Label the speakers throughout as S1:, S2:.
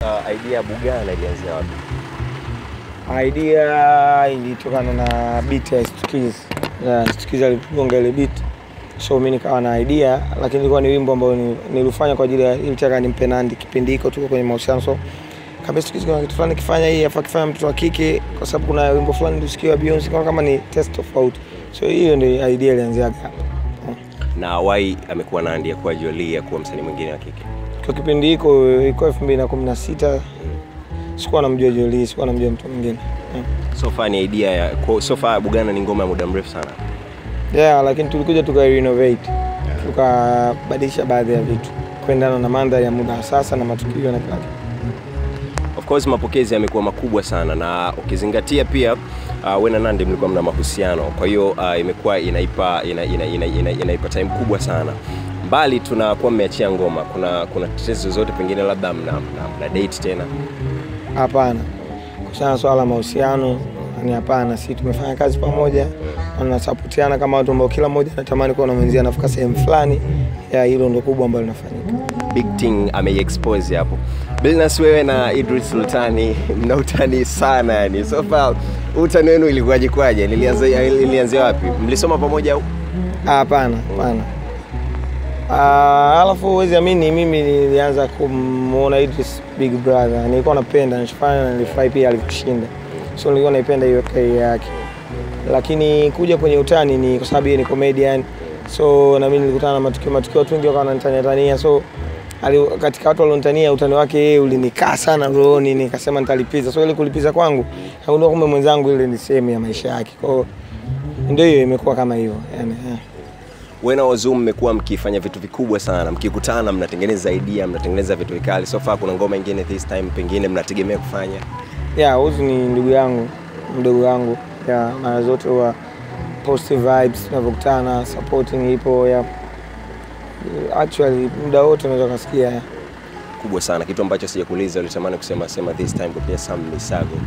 S1: Uh, idea ya Bugana ilianzia wapi?
S2: Idea ilitokana na beat ya Stukiz. Ya Stukiz aligonga ile beat. So mimi nikawa na idea lakini ilikuwa ni wimbo ambao ni- nilifanya kwa ajili ya ilitaka nimpe Nandy kipindi hiko tuko kwenye mahusiano so kama Stukiz kuna kitu fulani kifanya hii afa kifanya mtoto wa kike kwa sababu kuna wimbo fulani nilisikia Beyonce kama kama ni test tofauti. So hiyo ndio idea ilianzia hapa.
S1: Na why amekuwa Nandy ya kuwa Jolie ya kuwa msanii mwingine wa kike?
S2: Kwa kipindi hiko ilikuwa 2016 sikuwa namjua Jolie, sikuwa namjua mtu mwingine. Mm.
S1: So far ni idea ya kwa- so far Bugana ni ngoma ya muda mrefu sana.
S2: Yeah, lakini tulikuja tuka renovate tukabadilisha baadhi ya vitu kuendana na mandhari ya muda wa sasa na matukio na kila kitu.
S1: Of course mapokezi yamekuwa makubwa sana na ukizingatia pia uh, wewe na Nandy mlikuwa mna mahusiano, kwa hiyo uh, imekuwa inaipa ina, ina, ina, ina, inaipa time kubwa sana. Mbali tunakuwa mmeachia ngoma, kuna kuna tetesi zozote pengine labda mna, mna, mna date tena?
S2: Hapana, kuhusiana na swala la mahusiano ni hapana. Si tumefanya kazi pamoja na tunasapotiana kama watu ambao kila mmoja anatamani kuwa na mwenzie anafika sehemu fulani. Ya hilo ndo kubwa ambalo linafanyika.
S1: Big Thing ameiexpose hapo. Billnass, wewe na Idris Sultani mna utani sana yani. So far utani wenu ilikuwaje kwaje? Lilianza lilianzia wapi? Mlisoma pamoja au?
S2: Ah, Hapana, hapana. Ah, alafu huwezi amini, mimi nilianza kumuona Idris Big Brother, nilikuwa napenda nishifanya na nilifurahi pia alivyoshinda, so nilikuwa naipenda hiyo career yake, lakini kuja kwenye utani ni kwa sababu yeye ni comedian, so na mimi nilikutana na matukio matukio, watu wengi wakawa wananitania tania, so ali, katika watu walionitania utani wake yeye ulinikaa sana rohoni, nikasema nitalipiza. So ile kulipiza kwangu, nagundua kumbe mwenzangu ile ni sehemu ya maisha yake, kwa hiyo ndio hiyo imekuwa kama hivyo yani, yeah.
S1: Wewe na Wazuu mmekuwa mkifanya vitu vikubwa sana, mkikutana mnatengeneza idea, mnatengeneza vitu vikali. So far kuna ngoma ingine this time pengine mnategemea kufanya?
S2: ya Uzu ni ndugu yangu mdogo wangu ya mara zote huwa positive vibes tunavyokutana supporting ipo ya actually muda wote unaweza ukasikia ya.
S1: Kubwa sana, kitu ambacho sijakuuliza ulitamani kusema sema this time kupitia Sam Misago.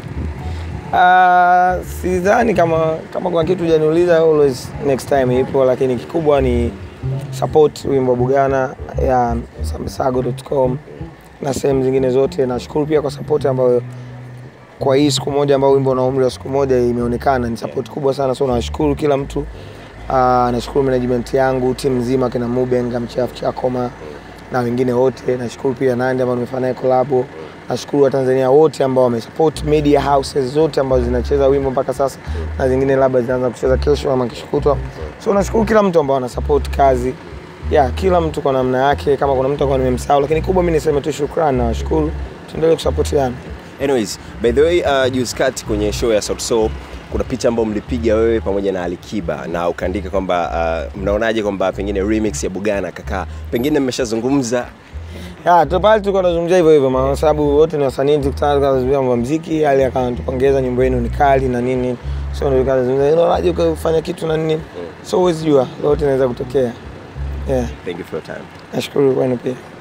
S2: Ah, sidhani kama kama kuna kitu hujaniuliza always next time ipo lakini kikubwa ni support wimbo wa Bugana ya samisago.com na sehemu zingine zote nashukuru pia kwa support ambayo kwa hii siku moja ambayo wimbo una umri wa siku moja imeonekana ni support kubwa sana so nashukuru kila mtu uh, nashukuru management yangu timu nzima kina Mubenga Mchafu Chakoma na wengine wote nashukuru pia Nandy ambao nimefanya naye collab nashukuru Watanzania wote ambao wamesupport media houses zote ambazo zinacheza wimbo mpaka sasa na zingine labda zinaanza kucheza kesho ama kesho kutwa so nashukuru kila mtu ambao ana support kazi ya kila mtu kwa namna yake kama kuna mtu akawa nimemsahau lakini kubwa mimi niseme tu shukrani na washukuru tuendelee kusapotiana
S1: Anyways, by the way, uh, juzi kati kwenye show ya Sauti Sol kuna picha ambayo mlipiga wewe pamoja na Alikiba na ukaandika kwamba uh, mnaonaje kwamba pengine remix ya Bugana kakaa, pengine mmeshazungumza
S2: Ya, tu pale tulikuwa tunazungumzia hivyo hivyo kwa sababu wote ni wasanii tukutana tukazungumzia mambo ya muziki, hali akanatupongeza nyimbo yenu ni kali na nini. So ndio tukazungumzia unaonaje ukafanya kitu na nini. So huwezi jua lolote inaweza kutokea. Yeah,
S1: thank you for your time.
S2: nashukuru kwenu pia.